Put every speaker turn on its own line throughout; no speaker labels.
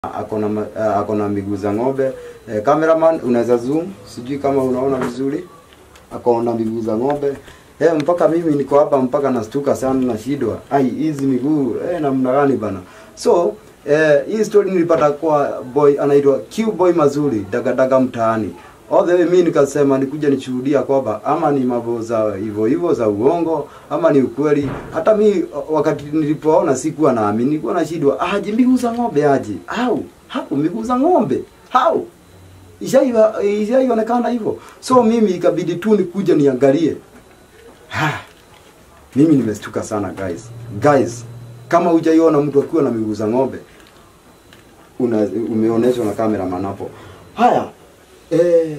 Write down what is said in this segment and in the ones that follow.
akona ma- eh, akona miguu za ng'ombe eh, cameraman unaweza zoom sijui kama unaona vizuri akona miguu za ng'ombe eh, mpaka mimi niko hapa mpaka nastuka sana nashindwa ai hizi miguu eh, namna gani bana so eh, hii story nilipata kwa boy anaitwa Q boy mazuri dagadaga mtaani all the way mimi nikasema nikuja nishuhudia kwamba ama ni mambo za hivyo hivyo za uongo ama ni ukweli. Hata mi wakati nilipoona sikuwa naamini, nilikuwa nashindwa aje miguu za ng'ombe aje au hapo miguu za ng'ombe au ishaiwa ishaionekana hivyo, so mimi ikabidi tu nikuja niangalie. Ha, mimi nimestuka sana guys, guys, kama hujaiona mtu akiwa na miguu za ng'ombe una umeonyeshwa na kamera manapo. Haya, eh,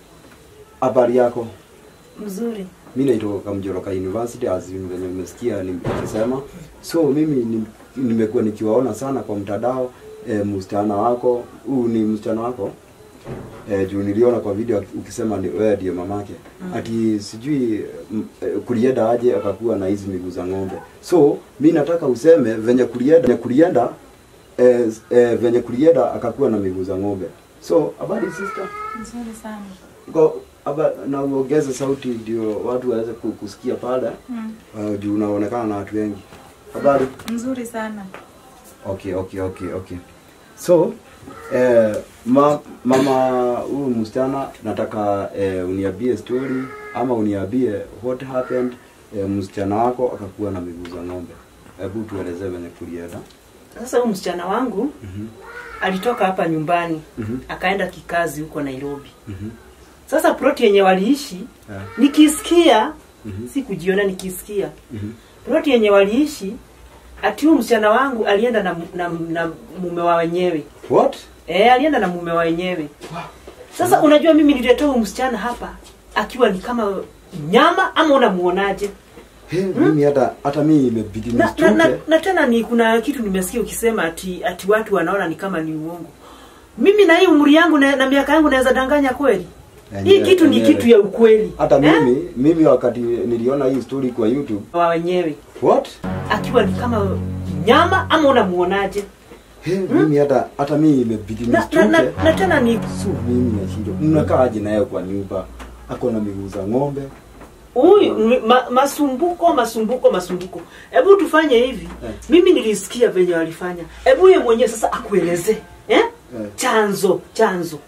habari yako?
Mzuri.
mi naitoka Kamjoroka University as venye umesikia nikisema. So mimi ni- nimekuwa nikiwaona sana kwa mtandao e, msichana wako huu ni msichana wako e, juu niliona kwa video ukisema ni wewe ndiye mamake mm. ati sijui m- e, kulienda aje akakuwa na hizi miguu za ng'ombe. So mi nataka useme venye kulienda venye kulienda e, e, venye kulienda akakuwa na miguu za ng'ombe. So habari sister?
Mzuri sana.
Kwa aba na uongeze sauti ndio watu waweze ku- kusikia pale
Mm.
uh, juu unaonekana na watu wengi. Habari?
Mzuri sana.
Okay, okay, okay, okay. So eh, ma, mama huyu msichana nataka eh, uniambie story ama uniambie what happened eh, msichana wako akakuwa na miguu za ng'ombe. Hebu tuelezee venye kulienda.
Sasa huyu msichana wangu
Mhm.
alitoka hapa nyumbani
Mhm.
akaenda kikazi huko Nairobi.
Mhm.
Sasa ploti yenye waliishi
Yeah.
nikisikia,
Mhm.
si kujiona, nikisikia
Mhm.
ploti yenye waliishi ati huyu msichana wangu alienda na, na, na mume wa wenyewe
What?
e, alienda na mume wa wenyewe. Sasa unajua mimi nilileta huyu msichana hapa akiwa ni kama nyama ama unamuonaje?
He, mimi hata hata mimi imebidi
na, na, na,
nistuke.
na tena ni kuna kitu nimesikia ukisema ati ati watu wanaona ni kama ni uongo. Mimi na hii umri yangu na, na miaka yangu naweza danganya kweli? Hii
Enyewe-
kitu ni
enyewe.
kitu ya ukweli.
Hata
Eh?
mimi mimi wakati niliona hii story kwa YouTube.
wa wenyewe
What?
akiwa ni kama nyama ama unamuonaje?
He, mimi hata hata mimi imebidi
Na, na, na,
nistuke.
na tena ni
So mimi nashindwa. Mnakaaje naye kwa nyumba? Ako na miguu za ng'ombe.
huyu m- ma, masumbuko masumbuko masumbuko. Hebu tufanye hivi.
Eh.
Mimi nilisikia venye walifanya. Hebu yeye mwenyewe sasa akueleze eh?
Eh.
Chanzo chanzo.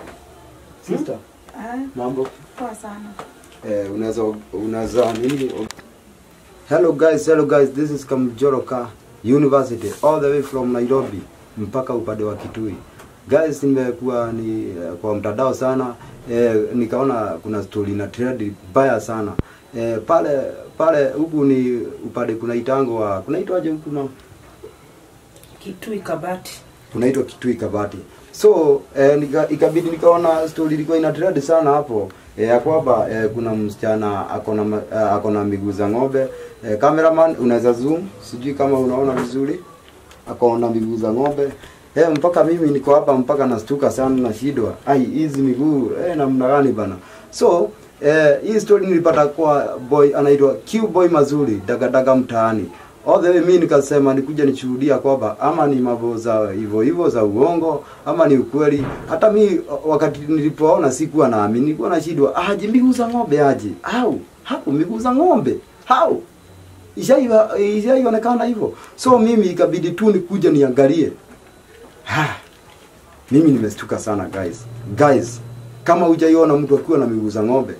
Sister,
Ah,
mambo?
poa sana.
Eh, unaweza unaweza nini? Hello guys, hello guys. This is Kamjoroka University all the way from Nairobi mpaka upande wa Kitui. Guys, nimekuwa ni eh, kwa mtandao sana eh, nikaona kuna story na trend baya sana eh, pale pale huku ni upande kuna itango wa kunaitwaje huku na
Kitui Kabati.
kunaitwa Kitui Kabati. So eh, nika, ikabidi nikaona story ilikuwa ina trend sana hapo eh, ya kwamba eh, kuna msichana akona ma- eh, akona miguu za ng'ombe eh, cameraman unaweza zoom, sijui kama unaona vizuri, akona miguu za ng'ombe eh, mpaka mimi niko hapa mpaka nastuka sana nashindwa, ai hizi miguu eh, namna gani bana. So eh, hii story nilipata kwa boy anaitwa Q boy mazuri dagadaga mtaani all the way mimi nikasema nikuja nishuhudia kwamba ama ni mambo za hivyo hivyo za uongo ama ni ukweli. Hata mi wakati nilipoona sikuwa naamini, nilikuwa nashindwa aje miguu za ng'ombe aje au hapo miguu za ng'ombe au ishaiwa ishaionekana hivyo. So mimi ikabidi tu nikuja niangalie. Ha, mimi nimestuka sana guys. Guys, kama hujaiona mtu akiwa na miguu za ng'ombe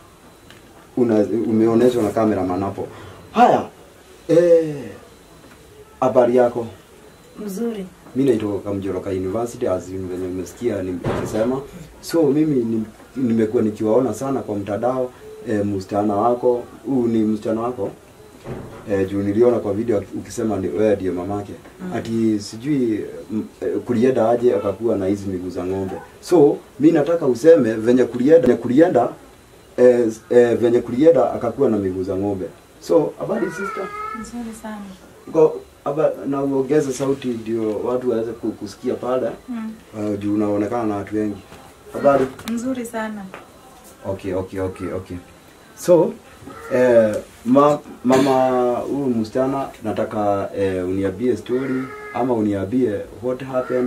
una umeonyeshwa na kamera manapo. Haya, eh, habari yako?
Mzuri.
mi naitoka Kamjoroka University as venye umesikia nikisema. So mimi ni- nimekuwa nikiwaona sana kwa mtandao e, msichana wako huu ni msichana wako e, juu niliona kwa video ukisema ni wewe ndiye mamake mm. ati sijui m- e, kulienda aje akakuwa na hizi miguu za ng'ombe. So mi nataka useme venye kulienda venye kulienda e, e, venye kulienda akakuwa na miguu za ng'ombe. So habari sister?
Mzuri sana.
Kwa aba na uongeze sauti ndio watu waweze ku- kusikia pale
Mm.
uh, juu unaonekana na watu wengi. Habari?
Mzuri sana.
Okay, okay, okay, okay. So eh, ma, mama huyu msichana nataka eh, uniambie story ama uniambie what happened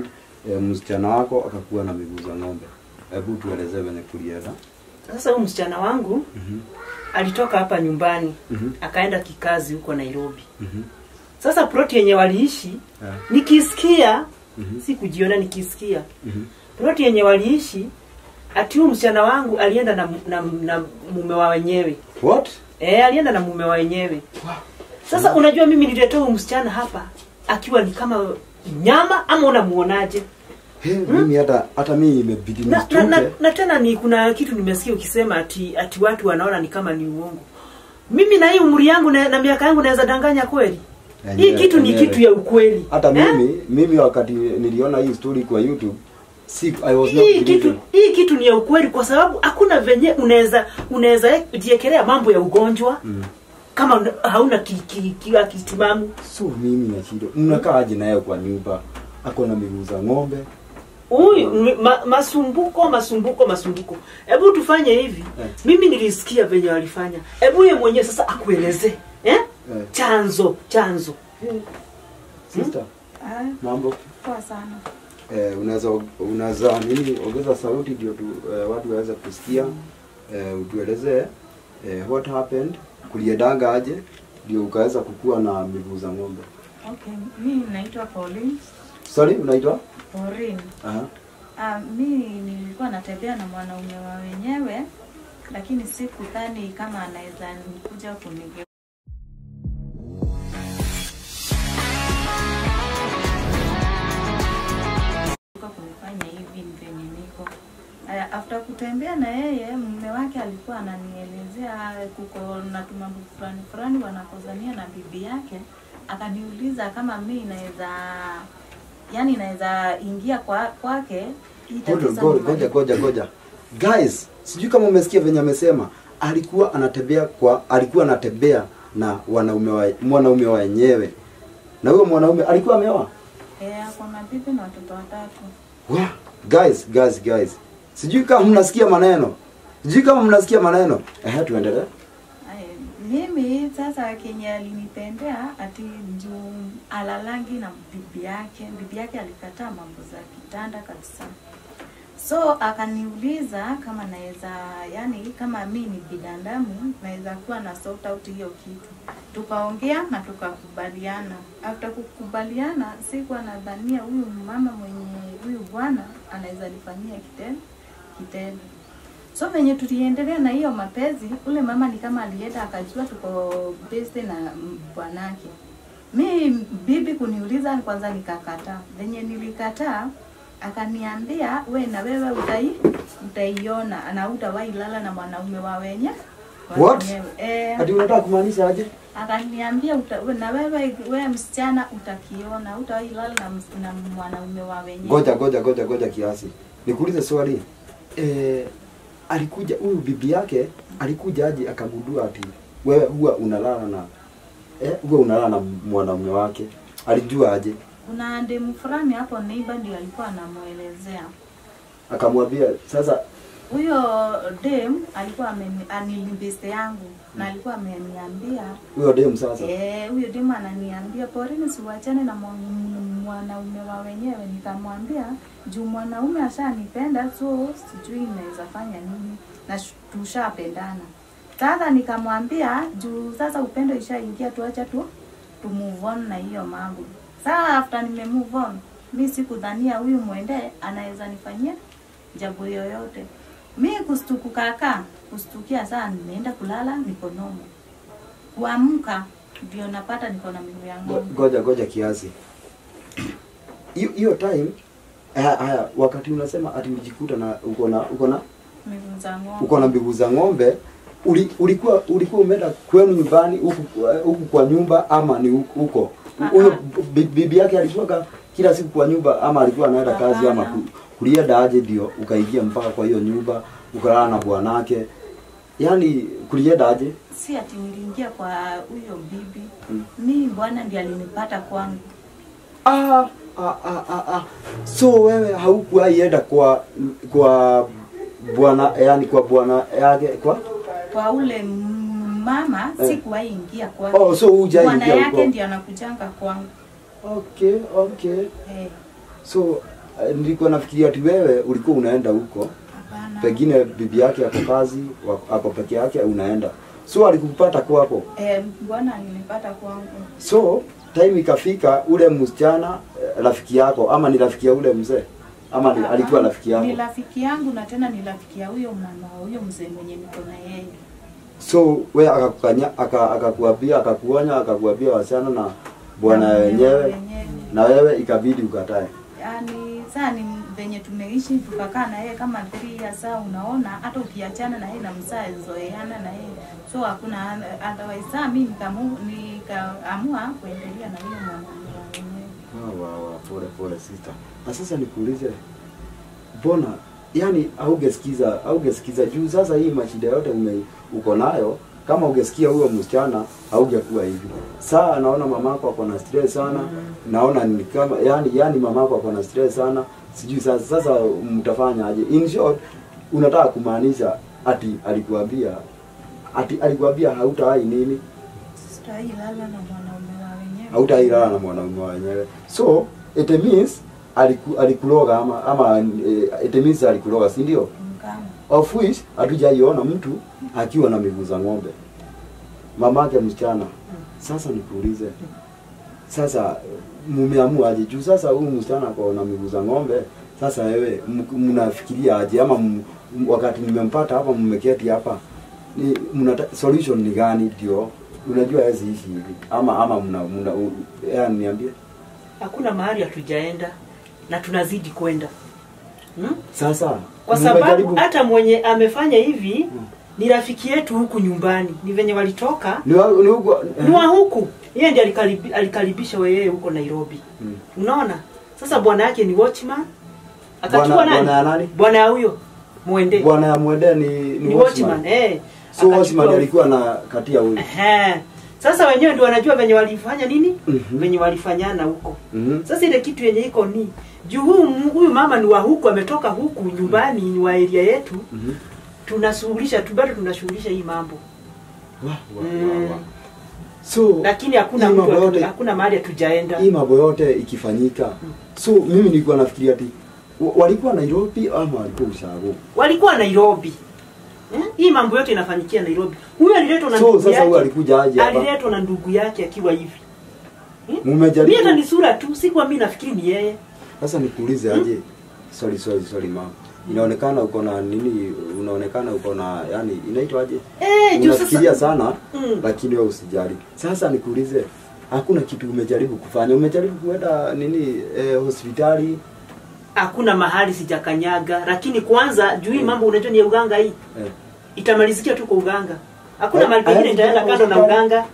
e, msichana wako akakuwa na miguu za ng'ombe. Hebu tuelezee venye kulienda.
Sasa huyu msichana wangu
Mhm.
alitoka hapa nyumbani
Mhm.
akaenda kikazi huko Nairobi.
Mhm.
Sasa ploti yenye waliishi
Yeah.
nikisikia
Mhm.
si kujiona nikisikia
Mhm.
ploti yenye waliishi ati huyu msichana wangu alienda na, na, na mume wa wenyewe
What?
e, alienda na mume wa wenyewe
Wow.
sasa unajua mimi nilitoa huyu msichana hapa akiwa ni kama nyama ama unamuonaje
He, mimi hata hata mimi imebidi
na, na, na,
nistuke.
na tena ni kuna kitu nimesikia ukisema ati ati watu wanaona ni kama ni uongo mimi na hii umri yangu na, na miaka yangu naweza danganya kweli hii
Enyewe-
kitu ni
enyewe.
kitu ya ukweli
Hata
Eh?
mimi mimi wakati niliona hii story kwa YouTube si I was not
hii
believing.
kitu hii kitu ni ya ukweli kwa sababu hakuna venye unaweza unaweza jiekelea mambo ya ugonjwa
Mm.
kama una- hauna ki, ki, ki, kitimamu
So mimi na shida. Mnakaa aje naye kwa nyumba? Ako na miguu za ng'ombe.
huyu ma, masumbuko masumbuko masumbuko hebu tufanye hivi
Eh.
mimi nilisikia venye walifanya hebu ye mwenyewe sasa akuelezee eh?
Eh.
chanzo chanzo
Sister,
Ah,
mambo
poa sana.
eh, unaweza unaweza nini ongeza sauti ndio tu eh, watu waweze kusikia eh, utuelezee eh, what happened kuliendanga aje ndio ukaweza kukua na miguu za ng'ombe.
Okay, mimi naitwa Pauline.
Sorry, unaitwa?
Pauline.
Aha.
Ah, mimi nilikuwa natembea na mwanaume wa wenyewe lakini sikudhani kama anaweza kuja kunige kunifanya hivi venye niko. Aya, after kutembea na yeye mume wake alikuwa ananielezea kuko na tumambo fulani fulani wanakozania na bibi yake, akaniuliza kama mi naweza yani naweza ingia kwa kwake hii
Hold on,
tatizo
go-
nimalize.
Goja, goja, goja. Guys, sijui kama umesikia venye amesema. Alikuwa anatembea kwa alikuwa anatembea na wanaume wa mwanaume wa wenyewe. Na huyo mwanaume alikuwa ameoa?
Eh, ako na bibi na watoto watatu.
Wa, guys, guys, guys. Sijui kama mnasikia maneno. Sijui kama mnasikia maneno. Eh, tuendelee.
Ay, mimi sasa kenye alinipendea ati juu alalangi na bibi yake. Bibi yake alikataa mambo za kitanda kabisa. So akaniuliza kama naweza yani, kama mi ni binadamu naweza kuwa na sort out hiyo kitu. Tukaongea na tukakubaliana. After kukubaliana, sikuwa nadhania huyu mama mwenye huyu bwana anaweza nifanyia kitendo kitendo. So venye tuliendelea na hiyo mapenzi, ule mama ni kama alienda akajua tuko beste na mm, bwanake. Mi bibi kuniuliza kwanza nikakataa. Venye nilikataa akaniambia we na wewe utai utaiona na utawahi lala na mwanaume wa wenye wa
What?
wenyewe. Eh,
Ati unataka kumaanisha aje?
akaniambia uta, we- na wewe we msichana utakiona utawahi lala na, ms- na mwanaume wa wenyewe.
Goja, goja, goja, goja kiasi. Nikuulize swali. Eh, alikuja huyu bibi yake alikuja aje akagundua ati wewe huwa unalala na eh, huwa unalala na mwanaume wake. Alijua aje?
Kuna demu fulani hapo neighbor ndio alikuwa anamuelezea.
Akamwambia sasa
Huyo dem alikuwa ameni- anilimbiste yangu na alikuwa ameniambia
huyo dem sasa.
eh, huyo dem ananiambia porini, siwachane na mwa- mwanaume wa wenyewe. Nikamwambia juu mwanaume ashanipenda, so sijui naweza fanya nini na sh- tushapendana. Sasa nikamwambia juu sasa upendo ishaingia, tuacha tu tu move on na hiyo mambo. Sasa after nime move on, mi sikudhania huyu mwende anaweza nifanyia jambo yoyote. Mi kustuku kaka, kustukia saa nimeenda kulala niko nomo. Kuamka ndio napata niko na miguu ya
Go-
ng'ombe.
Goja, goja kiasi. Hiyo hiyo time haya, haya wakati unasema ati ulijikuta na uko na uko na
Miguu za ng'ombe.
uko na miguu za ng'ombe uli, ulikuwa ulikuwa umeenda kwenu nyumbani huku huku kwa nyumba ama ni huku- huko
Ah,
huyo
ah.
bi- bibi yake alikuwa kila siku kwa nyumba ama alikuwa anaenda kazi ama
Hapana.
ku- kulienda aje ndio ukaingia mpaka kwa hiyo nyumba ukalala na bwanake yaani kulienda aje
Si ati niliingia kwa huyo bibi.
Mm.
Mi bwana ndiye alinipata kwangu.
ah, ah, ah, ah, ah. so wewe haukuwaienda kwa kwa bwana yani kwa bwana yake kwa
Kwa ule m- mama
Eh.
sikuwahi ingia kwake.
oh so hujaingia
Bwana yake
huko
ndiye anakujanga kwangu.
okay okay
Eh.
so eh, nilikuwa nafikiria ati wewe ulikuwa unaenda huko
Hapana.
pengine bibi yake ako kazi wa- ako peke yake unaenda so alikupata kwako
Eh, bwana nilipata kwangu.
so time ikafika ule msichana eh, rafiki yako ama ni rafiki ya ule mzee ama ni, alikuwa rafiki yako
Ni rafiki yangu na tena ni rafiki ya huyo mama huyo mzee mwenye niko na yeye.
so we akakukanya aka- akakuambia akakuonya akakuambia wasichana na bwana
Na mume
wenyewe
wenyewe.
na wewe ikabidi ukatae
Yaani saa ni venye tumeishi tukakaa na yeye kama 3 years saa unaona hata ukiachana na yeye na msaa zoeana na yeye. So hakuna otherwise saa mimi nikamu nikaamua kuendelea na huyo mama wenyewe.
Wa, wa, wa, pole pole sister. Na sasa nikuulize, mbona yani haungesikiza haungesikiza juu sasa hii mashida yote ume, uko nayo kama ungesikia huyo msichana haungekuwa hivi. Saa naona mamako ako na stress sana, naona ni kama yani yani mamako ako na stress sana. Sijui sasa sasa mtafanya aje? In short, unataka kumaanisha ati alikuambia ati alikuambia hautawahi nini?
Sitailala na mwanaume wa wenyewe.
hautailala na mwanaume wenyewe so it means aliku, alikuloga ama ama eh, it means alikuloga si ndio
Mkama.
of which hatujaiona mtu akiwa na miguu za ng'ombe mamake msichana sasa nikuulize sasa mumeamua aje juu sasa huyu msichana ako na miguu za ng'ombe sasa wewe m- mnafikiria aje ama m- m- wakati nimempata hapa mmeketi hapa ni mnata, solution ni gani ndio unajua hawezi ishi hivi ama ama mna, mna u- yani niambie
hakuna mahali hatujaenda na tunazidi kwenda hmm?
sasa
kwa sababu
mmejaribu-
hata mwenye amefanya hivi ni rafiki yetu huku nyumbani ni venye walitoka
ni wa- ni huko
ni wa huku yeye ndiye alikaribi, alikaribisha weyeye huko nairobi
Mm.
unaona sasa bwana yake ni watchman akachukua
Bwana-
nani
bwana ya nani?
bwana ya huyo mwende
bwana ya mwende ni, ni,
ni
watchman.
watchman eh
so
Akachukua
watchman
huyo.
alikuwa na katia huyu
Ehe. Sasa wenyewe ndio wanajua venye walifanya nini?
Mhm.
Venye walifanyana huko.
Mhm.
Sasa ile kitu yenye iko ni juu huyu huyu mama ni wa huku ametoka huku nyumbani ni wa area yetu
Mhm.
tunashughulisha tu bado tunashughulisha hii mambo.
Wa, wa,
Mm.
wa, wa. so
Lakini hakuna
hii
mtu
mambo
atu-
yote-
hakuna mahali hatujaenda.
hii mambo yote ikifanyika so mimi nilikuwa nafikiria ati wa- walikuwa Nairobi ama walikuwa Ushago
Walikuwa Nairobi. Eh? Hii mambo yote inafanyikia Nairobi. Huyu aliletwa na
so
ndugu
sasa huyu
yake.
alikuja aje hapa
Aliletwa na ndugu yake akiwa hivi. Mimi hata
mmejaribu
ni sura tu, sikuwa mimi nafikiri ni yeye.
sasa nikuulize aje sorry sorry sorry mama inaonekana uko na nini unaonekana uko na yani inaitwa aje
Eh, juu
unafikiria
sasa
sana
Mm.
lakini wewe usijali sasa nikuulize hakuna kitu umejaribu kufanya umejaribu kuenda nini eh, hospitali
hakuna mahali sijakanyaga lakini kwanza juu hii mambo unajua ni ya uganga hii
eh.
itamalizikia tu kwa uganga hakuna
Eh,
mahali pengine
haya,
itaenda kando na
hospitali.
uganga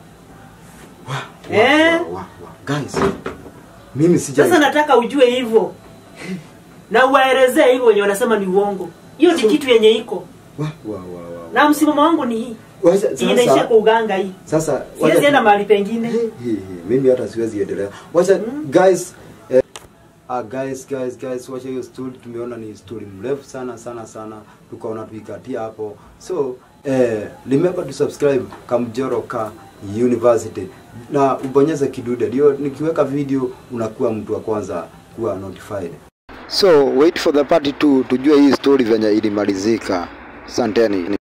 Wa,
Eh.
wa, wa, wa. Guys, mimi sijai
sasa nataka ujue hivyo na uwaelezee hivyo wenye wanasema ni uongo hiyo ni
So-
kitu yenye iko
wa, wa, wa, wa.
na msimamo wangu ni hii
Wacha-
inaishia
sasa
kwa uganga hii
sasa
siwezi
wacha-
enda mahali pengine
He, he, he. mimi hata siwezi endelea wacha guys eh, uh, guys guys guys wacha hiyo story tumeona ni story mrefu sana sana sana tukaona tuikatia hapo so eh, remember to subscribe Kamjoro Ka University na ubonyeze kidude ndio nikiweka video unakuwa mtu wa kwanza kuwa notified so wait for the part 2 tujue hii story venye ilimalizika asanteni